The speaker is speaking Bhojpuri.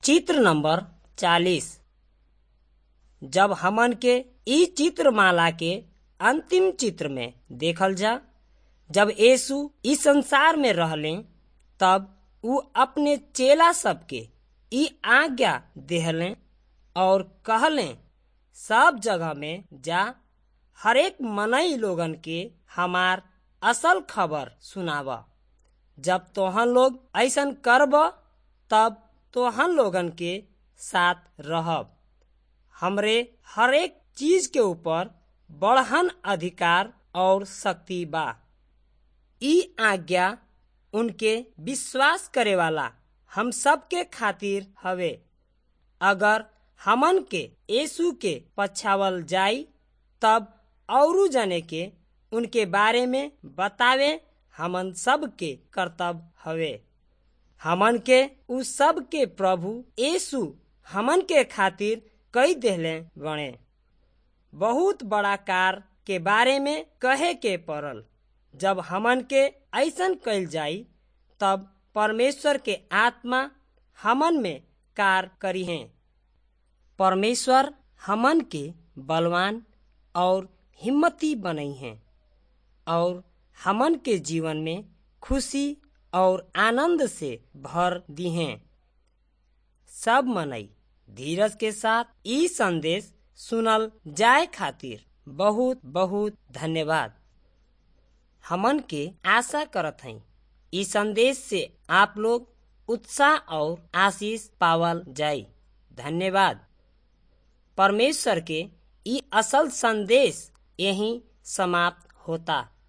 चित्र नंबर चालीस जब हमन के ई चित्रमाला के अंतिम चित्र में देखल जा जब यीशु इस संसार में रहले तब ऊ अपने चेला सबके ई आज्ञा देहले और कहले सब जगह में जा हरेक मनई लोगन के हमार असल खबर सुनाव जब तोहन लोग ऐसन करब तब तोहन लोगन के साथ रहब हमरे हरेक चीज के ऊपर बढ़हन अधिकार और शक्ति बा ई आज्ञा उनके विश्वास करे वाला हम सब के खातिर हवे अगर हमन के यीशु के पछावल जाई तब औरू जने के उनके बारे में बतावे हमन सब के कर्तव्य हवे हमन के उ सब के प्रभु यीशु हमन के खातिर कई देहले बने बहुत बड़ा कार के बारे में कहे के पड़ल जब हमन के ऐसन कइल जाई तब परमेश्वर के आत्मा हमन में कार करी है परमेश्वर हमन के बलवान और हिम्मती बनई हैं और हमन के जीवन में खुशी और आनंद से भर दी हैं सब मनई धीरज के साथ ई संदेश सुनल जाए खातिर बहुत बहुत धन्यवाद हमन के आशा करत हई ई संदेश से आप लोग उत्साह और आशीष पावल जाई धन्यवाद परमेश्वर के ई असल संदेश यही समाप्त होता